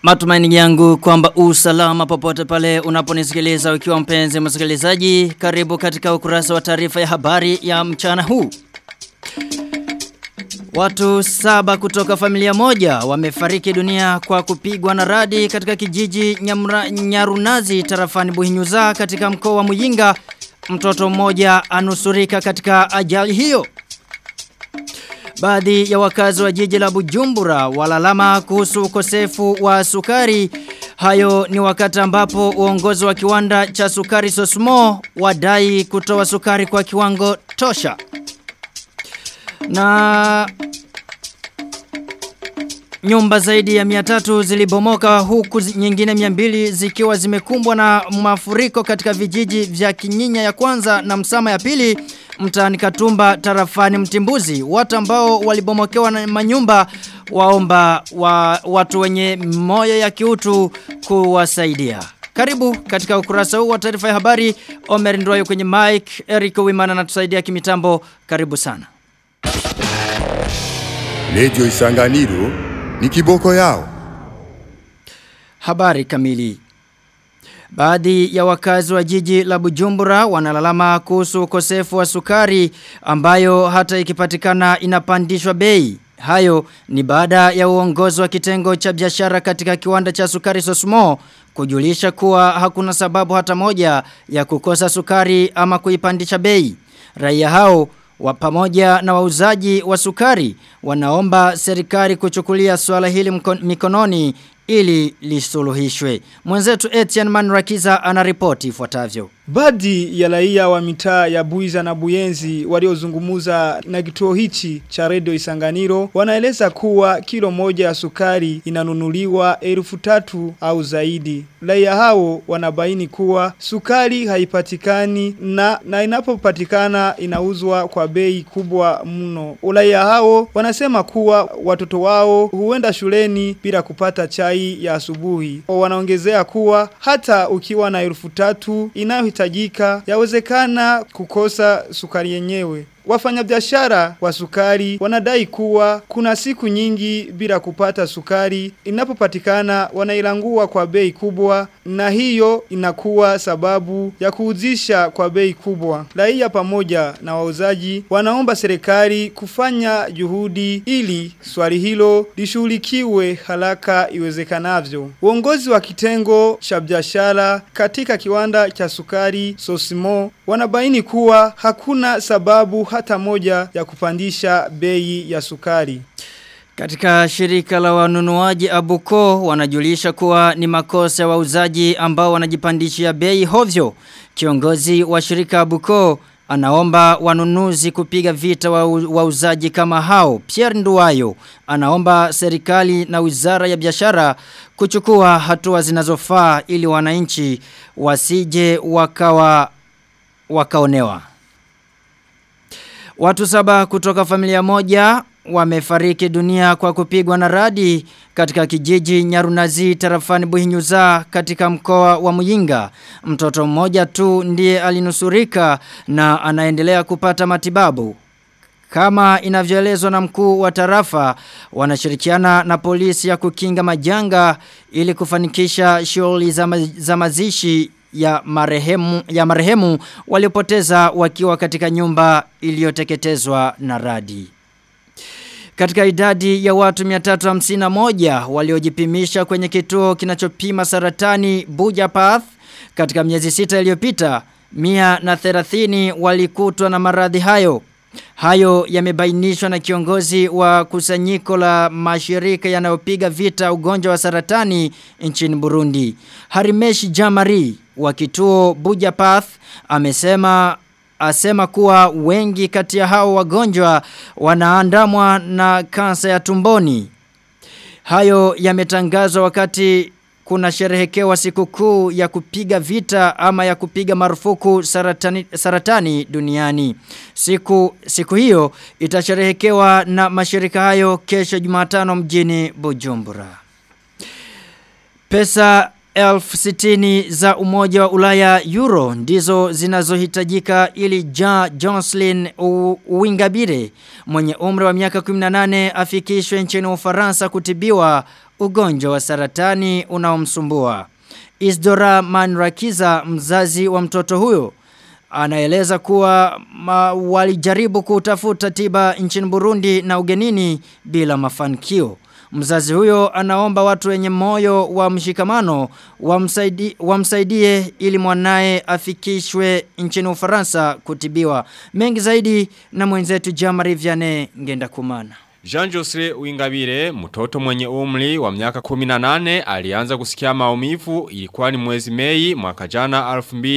Matumaini yangu kwamba usalama popote pale unaponisikiliza ukiwa mpenzi msikilizaji karibu katika ukurasa wa taarifa ya habari ya mchana huu. Watu saba kutoka familia moja wamefariki dunia kwa kupigwa na radi katika kijiji Nyamra, Nyarunazi tarafani Buhinyuza katika mkoa wa Muyinga. Mtoto mmoja anusurika katika ajali hiyo. Baadhi ya wakazi wa jiji la Bujumbura walalama kuhusu ukosefu wa sukari. Hayo ni wakati ambapo uongozi wa kiwanda cha sukari Sosmo wadai kutoa sukari kwa kiwango tosha. Na nyumba zaidi ya 300 zilibomoka huku nyingine 200 zikiwa zimekumbwa na mafuriko katika vijiji vya Kinyinya ya kwanza na Msama ya pili mtaani Katumba tarafani Mtimbuzi watu ambao walibomokewa na manyumba waomba wa watu wenye moyo ya kiutu kuwasaidia karibu katika ukurasa huu wa taarifa ya habari Omer Ndroyo kwenye mic Eric Wimana anatusaidia kimitambo karibu sana Radio Isanganiro ni kiboko yao. Habari kamili. Baadhi ya wakazi wa jiji la Bujumbura wanalalama kuhusu ukosefu wa sukari ambayo hata ikipatikana inapandishwa bei. Hayo ni baada ya uongozi wa kitengo cha biashara katika kiwanda cha sukari Sosmo kujulisha kuwa hakuna sababu hata moja ya kukosa sukari ama kuipandisha bei. Raia hao wa pamoja na wauzaji wa sukari wanaomba serikali kuchukulia swala hili mikononi ili lisuluhishwe. Mwenzetu Etienne Manrakiza anaripoti ifuatavyo. Baadhi ya raia wa mitaa ya Buiza na Buyenzi waliozungumuza na kituo hichi cha redio Isanganiro wanaeleza kuwa kilo moja ya sukari inanunuliwa elfu tatu au zaidi. Raia hao wanabaini kuwa sukari haipatikani na, na inapopatikana inauzwa kwa bei kubwa mno. Raia hao wanasema kuwa watoto wao huenda shuleni bila kupata chai ya asubuhi. Wanaongezea kuwa hata ukiwa na elfu tatu inayo inayohitajika yawezekana kukosa sukari yenyewe. Wafanyabiashara wa sukari wanadai kuwa kuna siku nyingi bila kupata sukari inapopatikana wanailangua kwa bei kubwa na hiyo inakuwa sababu ya kuuzisha kwa bei kubwa. Raia pamoja na wauzaji wanaomba serikali kufanya juhudi ili swali hilo lishughulikiwe haraka iwezekanavyo. Uongozi wa kitengo cha biashara katika kiwanda cha sukari Sosimo wanabaini kuwa hakuna sababu hata moja ya kupandisha bei ya sukari. Katika shirika la wanunuaji Abuko wanajulisha kuwa ni makosa ya wauzaji ambao wanajipandishia bei hovyo. Kiongozi wa shirika Abuko anaomba wanunuzi kupiga vita wauzaji wa kama hao. Pierre Nduwayo anaomba serikali na wizara ya biashara kuchukua hatua zinazofaa ili wananchi wasije wakawa wakaonewa. Watu saba kutoka familia moja wamefariki dunia kwa kupigwa na radi katika kijiji Nyarunazi tarafani Buhinyuza katika mkoa wa Muyinga. Mtoto mmoja tu ndiye alinusurika na anaendelea kupata matibabu. Kama inavyoelezwa na mkuu wa tarafa, wanashirikiana na polisi ya kukinga majanga ili kufanikisha shughuli za, ma za mazishi ya marehemu ya marehemu waliopoteza wakiwa katika nyumba iliyoteketezwa na radi. Katika idadi ya watu 351 waliojipimisha kwenye kituo kinachopima saratani Buja Path katika miezi sita iliyopita, 130 walikutwa na maradhi hayo. Hayo yamebainishwa na kiongozi wa kusanyiko la mashirika yanayopiga vita ugonjwa wa saratani nchini Burundi. Harimesh Jamari wa kituo Buja Path amesema asema kuwa wengi kati ya hao wagonjwa wanaandamwa na kansa ya tumboni. Hayo yametangazwa wakati kuna sherehekewa sikukuu ya kupiga vita ama ya kupiga marufuku saratani, saratani duniani. Siku, siku hiyo itasherehekewa na mashirika hayo kesho jumatano mjini Bujumbura. Pesa elfu sitini za umoja wa ulaya euro ndizo zinazohitajika ili Ja Jocelyn Uwingabire mwenye umri wa miaka 18 afikishwe nchini Ufaransa kutibiwa ugonjwa wa saratani unaomsumbua. Isdora Manrakiza mzazi wa mtoto huyo anaeleza kuwa ma, walijaribu kutafuta tiba nchini Burundi na ugenini bila mafanikio. Mzazi huyo anaomba watu wenye moyo wa mshikamano wamsaidi, wamsaidie ili mwanae afikishwe nchini Ufaransa kutibiwa. Mengi zaidi na mwenzetu Jamari Vianney ngenda kumana. Jean Josre Uingabire, mtoto mwenye umri wa miaka 18 alianza kusikia maumivu ilikuwa ni mwezi Mei mwaka jana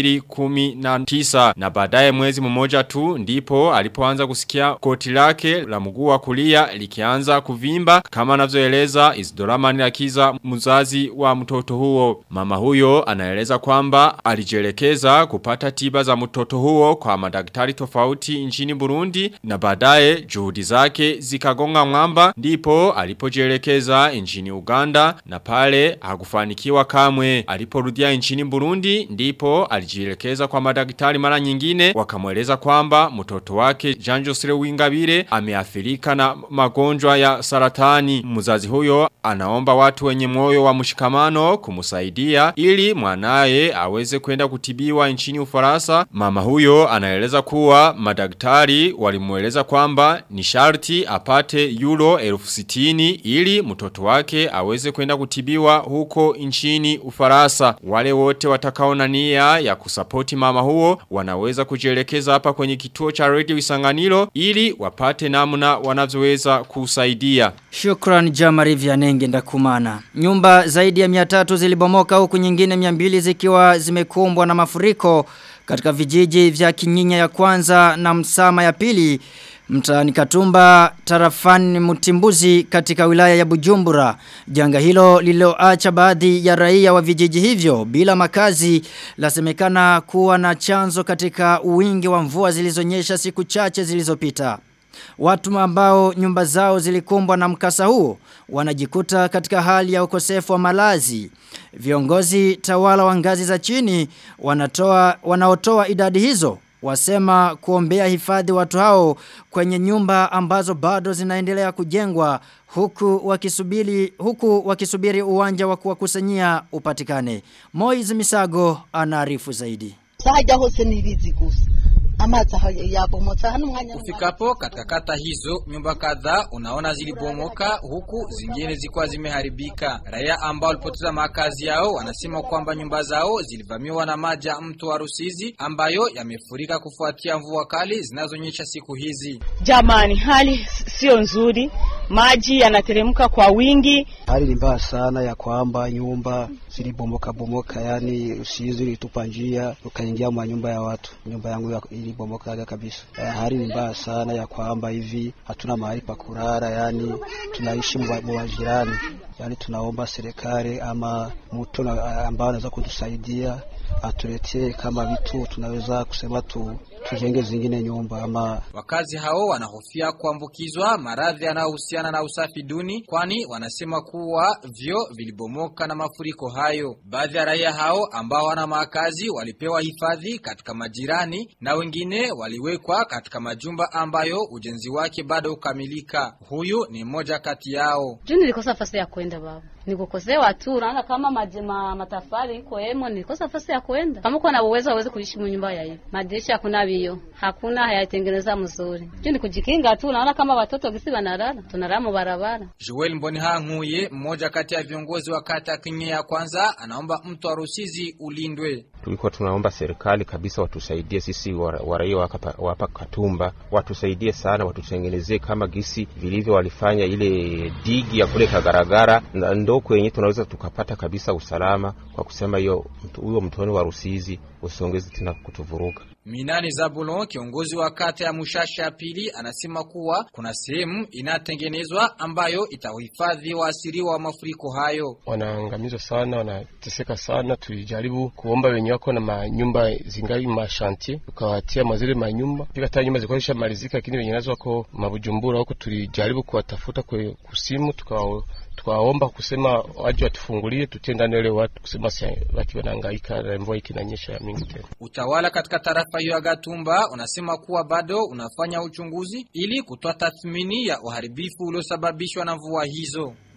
2019 na baadaye mwezi mmoja tu ndipo alipoanza kusikia koti lake la mguu wa kulia likianza kuvimba kama anavyoeleza Isidora Manilakiza mzazi wa mtoto huo. Mama huyo anaeleza kwamba alijielekeza kupata tiba za mtoto huo kwa madaktari tofauti nchini Burundi na baadaye juhudi zake zikagonga mwamba ndipo alipojielekeza nchini Uganda na pale hakufanikiwa kamwe aliporudia nchini Burundi ndipo alijielekeza kwa madaktari mara nyingine wakamweleza kwamba mtoto wake Jean Josre Wingabire ameathirika na magonjwa ya saratani mzazi huyo anaomba watu wenye moyo wa mshikamano kumsaidia ili mwanaye aweze kwenda kutibiwa nchini Ufaransa mama huyo anaeleza kuwa madaktari walimueleza kwamba ni sharti apate euro elfu sitini ili mtoto wake aweze kwenda kutibiwa huko nchini Ufaransa. Wale wote watakaona nia ya kusapoti mama huo wanaweza kujielekeza hapa kwenye kituo cha radio Isanganiro ili wapate namna wanavyoweza kusaidia. Shukran Jamari Vianenge ndakumana. Nyumba zaidi ya 300 zilibomoka huku nyingine 200 zikiwa zimekumbwa na mafuriko katika vijiji vya Kinyinya ya kwanza na Msama ya pili. Mtaani Katumba tarafani Mutimbuzi katika wilaya ya Bujumbura. Janga hilo lililoacha baadhi ya raia wa vijiji hivyo bila makazi lasemekana kuwa na chanzo katika wingi wa mvua zilizonyesha siku chache zilizopita. Watu ambao nyumba zao zilikumbwa na mkasa huo wanajikuta katika hali ya ukosefu wa malazi. Viongozi tawala wa ngazi za chini wanatoa wanaotoa idadi hizo wasema kuombea hifadhi watu hao kwenye nyumba ambazo bado zinaendelea kujengwa huku wakisubiri huku wakisubiri uwanja wa kuwakusanyia upatikane. Moiz Misago anaarifu zaidi. Saja hose nirizi gusa. Amazi aho yabomotse hano mwanya Ufikapo katika kata hizo nyumba kadhaa unaona zilibomoka huku zingine zilikuwa zimeharibika. Raia ambao walipoteza makazi yao wanasema kwamba nyumba zao zilivamiwa na maji ya mto wa Rusizi ambayo yamefurika kufuatia mvua kali zinazonyesha siku hizi. Jamani, hali sio nzuri, maji yanateremka kwa wingi. Hali ni mbaya sana ya kwamba nyumba zilibomoka bomoka, yani usizi ulitupa njia ukaingia mwa nyumba ya watu. Nyumba yangu ya- ilibomokaga kabisa. Eh, hali ni mbaya sana ya kwamba hivi hatuna mahali pa kulala, yani tunaishi mwa mwa majirani. Yani tunaomba serikali ama mtu na- ambao anaweza kutusaidia atuletee kama vitu tunaweza kusema tu tujenge zingine nyumba ama Wakazi hao wanahofia kuambukizwa maradhi yanayohusiana na usafi duni, kwani wanasema kuwa vyo vilibomoka na mafuriko hayo. Baadhi ya raia hao ambao wana makazi walipewa hifadhi katika majirani na wengine waliwekwa katika majumba ambayo ujenzi wake bado ukamilika. Huyu ni mmoja kati yao. Juu nilikosa nafasi ya kwenda baba. Nikukosewa tu, unaona kama majema matafari iko hemo, nilikosa nafasi ya kwenda. Kama uko na uwezo uweze kuishi mnyumba ya hivi. Madirisha hakuna vio. Hakuna hayatengeneza mzuri. Juu ni kujikinga tu, unaona kama watoto gisi wanalala. Tunalala mu barabara. Joel Mbonihankuye, mmoja kati ya viongozi wa kata ya Kinyinya ya kwanza, anaomba mto wa Rusizi ulindwe. tulikuwa tunaomba serikali kabisa watusaidie sisi wa- waraia wa hapa- wa hapa Katumba, watusaidie sana, watutengenezee kama gisi vilivyo walifanya ile digi ya kule Kagaragara, na ndo kwenye tunaweza tukapata kabisa usalama kwa kusema hiyo mtu- huyo mtoni wa Rusizi usiongeze tena kutuvuruga. Minani Zabulon, kiongozi wa kata ya Mushasha ya pili, anasema kuwa kuna sehemu inatengenezwa ambayo itahifadhi waasiriwa wa mafuriko hayo. wanaangamizwa sana, wanateseka sana. Tulijaribu kuomba wenye wako na manyumba zingali mashantie, tukawatia mazile manyumba pika hata nyumba zilikuwa zishamalizika, lakini wenye nazo wako mabujumbura huko, tulijaribu kuwatafuta kwe kusimu, tukawa tukawaomba kusema waje watufungulie tutie ndani wale watu, kusema si wakiwa nahangaika na mvua ikinanyesha mingi tena. Utawala katika tarafa hiyo ya Gatumba unasema kuwa bado unafanya uchunguzi ili kutoa tathmini ya uharibifu uliosababishwa na mvua hizo.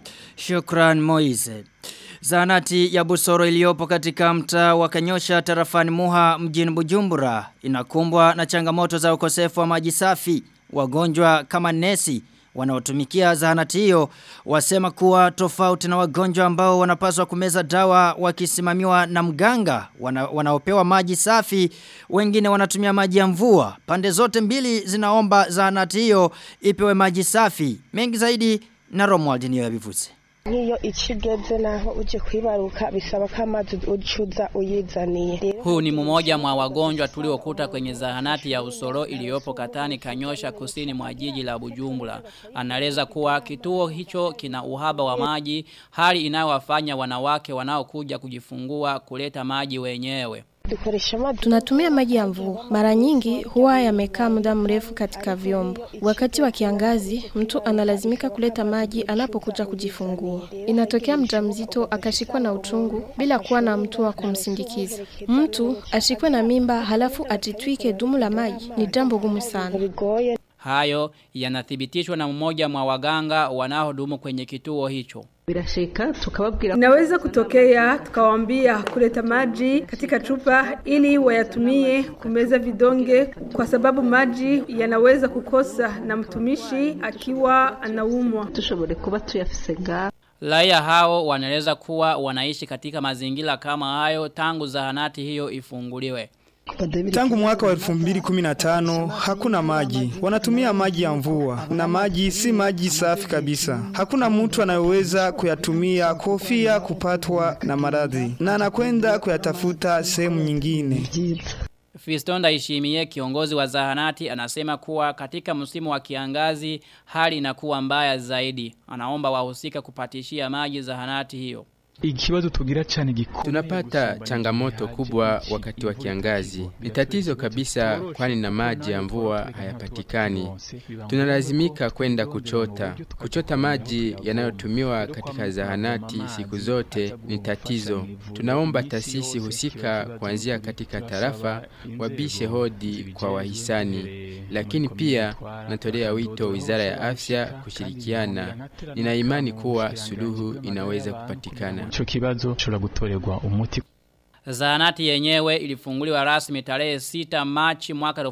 Shukran Moise. Zahanati ya Busoro iliyopo katika mtaa wa Kanyosha tarafani Muha mjini Bujumbura inakumbwa na changamoto za ukosefu wa maji safi. Wagonjwa kama nesi wanaotumikia zahanati hiyo wasema kuwa tofauti na wagonjwa ambao wanapaswa kumeza dawa wakisimamiwa na mganga wana, wanaopewa maji safi wengine wanatumia maji ya mvua pande zote mbili zinaomba zahanati hiyo ipewe maji safi mengi zaidi na Romuald niyo yabivuze nk'iyo ikigeze naho uje kwibaruka bisaba ko amazi ucuza uyizaniye Huu ni mmoja mwa wagonjwa tuliokuta kwenye zahanati ya Usoro iliyopo Katani Kanyosha kusini mwa jiji la Bujumbura. Anaeleza kuwa kituo hicho kina uhaba wa maji, hali inayowafanya wanawake wanaokuja kujifungua kuleta maji wenyewe. Tunatumia maji ya mvua. Mara nyingi huwa yamekaa muda mrefu katika vyombo. Wakati wa kiangazi, mtu analazimika kuleta maji anapokuja kujifungua. Inatokea mjamzito akashikwa na utungu bila kuwa na mtu wa kumsindikiza. Mtu ashikwe na mimba halafu atitwike dumu la maji ni jambo gumu sana. Hayo yanathibitishwa na mmoja mwa waganga wanaohudumu kwenye kituo hicho. Birashika tukababwira Inaweza kutokea tukawaambia kuleta maji katika chupa ili wayatumie kumeza vidonge kwa sababu maji yanaweza kukosa na mtumishi akiwa anaumwa. Tushobore kuba tuyafise ngaho. Raia hao wanaeleza kuwa wanaishi katika mazingira kama hayo tangu zahanati hiyo ifunguliwe. Tangu mwaka wa 2015 hakuna maji. Wanatumia maji ya mvua na maji si maji safi kabisa. Hakuna mtu anayeweza kuyatumia kofia kupatwa na maradhi na anakwenda kuyatafuta sehemu nyingine. Fiston Daishimie kiongozi wa zahanati anasema kuwa katika msimu wa kiangazi hali inakuwa mbaya zaidi. Anaomba wahusika kupatishia maji zahanati hiyo. Ikibazo tugira cyane gikomeye. Tunapata changamoto kubwa wakati wa kiangazi. Ni tatizo kabisa kwani na maji ya mvua hayapatikani. Tunalazimika kwenda kuchota. Kuchota maji yanayotumiwa katika zahanati siku zote ni tatizo. Tunaomba taasisi husika kuanzia katika tarafa wabishe hodi kwa wahisani. Lakini pia natolea wito Wizara ya Afya kushirikiana. Nina imani kuwa suluhu inaweza kupatikana. Ico kibazo cura gutorerwa umuti. Zahanati yenyewe ilifunguliwa rasmi tarehe 6 Machi mwaka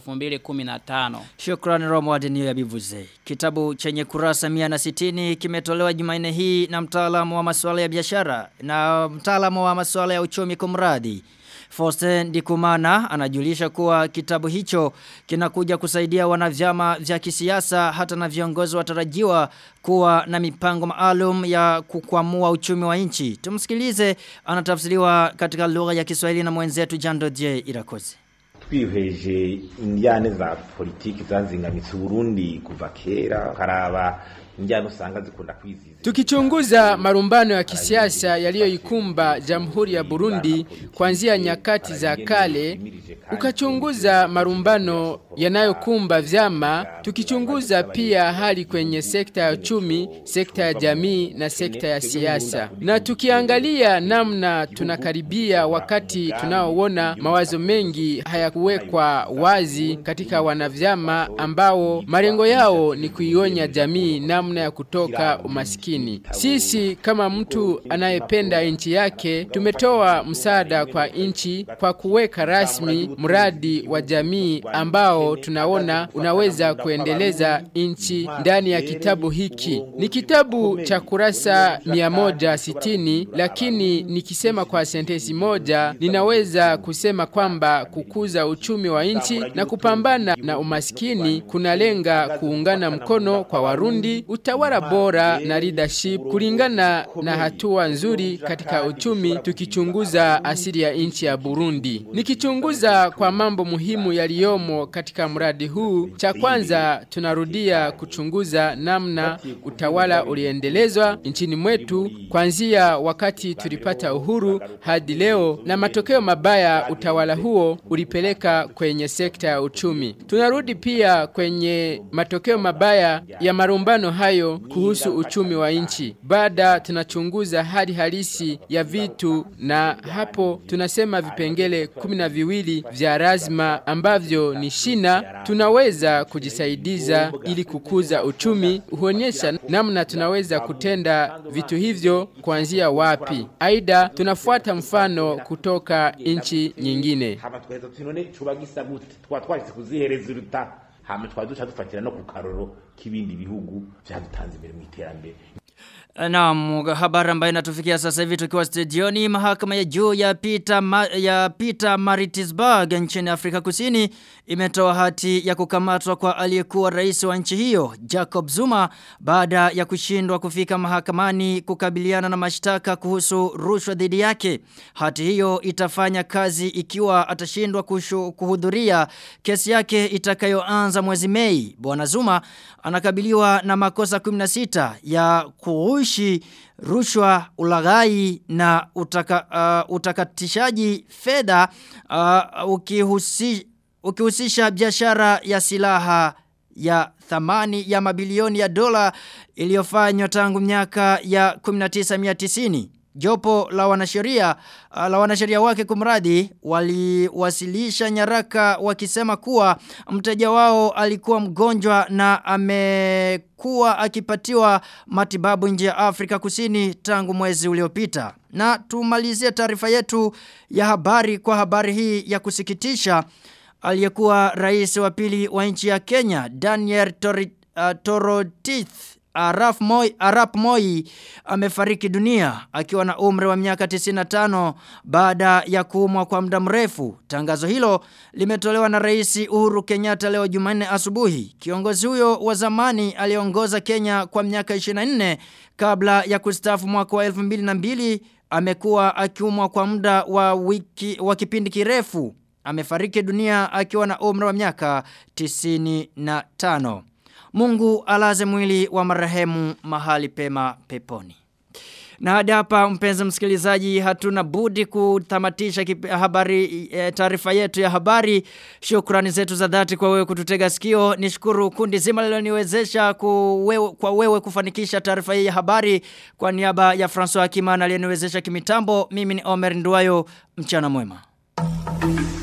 2015. Shukrani Romo Adenio ya Bivuze. Kitabu chenye kurasa 160 kimetolewa Jumanne hii na mtaalamu wa masuala ya biashara na mtaalamu wa masuala ya uchumi kumradi. Fosten Dikumana anajulisha kuwa kitabu hicho kinakuja kusaidia wanavyama vya kisiasa hata na viongozi watarajiwa kuwa na mipango maalum ya kukwamua uchumi wa nchi. Tumsikilize anatafsiriwa katika lugha ya Kiswahili na mwenzetu Jando J Irakoze. twihweje indyane za politiki zanzingamitse Burundi kuva kera karaba indyane usanga zikunda kwiziza Tukichunguza marumbano ya kisiasa yaliyoikumba Jamhuri ya Burundi kuanzia nyakati za kale, ukachunguza marumbano yanayokumba vyama, tukichunguza pia hali kwenye sekta ya uchumi, sekta ya jamii na sekta ya siasa. Na tukiangalia namna tunakaribia wakati tunaoona mawazo mengi hayakuwekwa wazi katika wanavyama ambao malengo yao ni kuionya jamii namna ya kutoka umaskini. Sisi kama mtu anayependa nchi yake tumetoa msaada kwa nchi kwa kuweka rasmi mradi wa jamii ambao tunaona unaweza kuendeleza nchi ndani ya kitabu hiki. Ni kitabu cha kurasa 160 lakini nikisema kwa sentensi moja ninaweza kusema kwamba kukuza uchumi wa nchi na kupambana na umaskini kunalenga kuungana mkono kwa Warundi, utawala bora na leadership kulingana na hatua nzuri katika uchumi tukichunguza asili ya nchi ya Burundi. Nikichunguza kwa mambo muhimu yaliyomo katika mradi huu, cha kwanza tunarudia kuchunguza namna utawala uliendelezwa nchini mwetu kuanzia wakati tulipata uhuru hadi leo na matokeo mabaya utawala huo ulipeleka kwenye sekta ya uchumi. Tunarudi pia kwenye matokeo mabaya ya marumbano hayo kuhusu uchumi wa nchi. Baada tunachunguza hali halisi ya vitu na hapo tunasema vipengele kumi na viwili vya lazima ambavyo ni shina tunaweza kujisaidiza ili kukuza uchumi huonyesha namna tunaweza kutenda vitu hivyo kuanzia wapi. Aidha tunafuata mfano kutoka nchi nyingine. hama twaheza tuti none cuba gisa gute twaba twahise kuzihereza uruta hama twaba duca dufatira no ku karoro k'ibindi bihugu vyadutanze imbere mu iterambere Naam, habari ambayo inatufikia sasa hivi tukiwa studioni mahakama ya juu ya Peter Ma, ya Peter Maritzburg nchini Afrika Kusini imetoa hati ya kukamatwa kwa aliyekuwa rais wa nchi hiyo Jacob Zuma baada ya kushindwa kufika mahakamani kukabiliana na mashtaka kuhusu rushwa dhidi yake. Hati hiyo itafanya kazi ikiwa atashindwa kushu, kuhudhuria kesi yake itakayoanza mwezi Mei. Bwana Zuma anakabiliwa na makosa 16 ya kuushi rushwa ulaghai na utaka, uh, utakatishaji fedha uh, ukihusi, ukihusisha biashara ya silaha ya thamani ya mabilioni ya dola iliyofanywa tangu miaka ya 1990 Jopo la wanasheria uh, la wanasheria wake kumradi waliwasilisha nyaraka wakisema kuwa mteja wao alikuwa mgonjwa na amekuwa akipatiwa matibabu nje ya Afrika Kusini tangu mwezi uliopita. Na tumalizie taarifa yetu ya habari kwa habari hii ya kusikitisha aliyekuwa rais wa pili wa nchi ya Kenya Daniel Tori, uh, Torotith Arap Moi, Arap Moi amefariki dunia akiwa na umri wa miaka 95 baada ya kuumwa kwa muda mrefu. Tangazo hilo limetolewa na Rais Uhuru Kenyatta leo Jumanne asubuhi. Kiongozi huyo wa zamani aliongoza Kenya kwa miaka 24 kabla ya kustaafu mwaka wa 2002 amekuwa akiumwa kwa muda wa wiki wa kipindi kirefu. Amefariki dunia akiwa na umri wa miaka 95. Mungu alaze mwili wa marehemu mahali pema peponi. Na hadi hapa mpenzi msikilizaji hatuna budi kutamatisha habari e, taarifa yetu ya habari. Shukrani zetu za dhati kwa wewe kututega sikio. Nishukuru kundi zima lililoniwezesha kuwewe, kwa wewe kufanikisha taarifa hii ya habari kwa niaba ya François Kimana aliyeniwezesha kimitambo. Mimi ni Omer Nduwayo. Mchana mwema.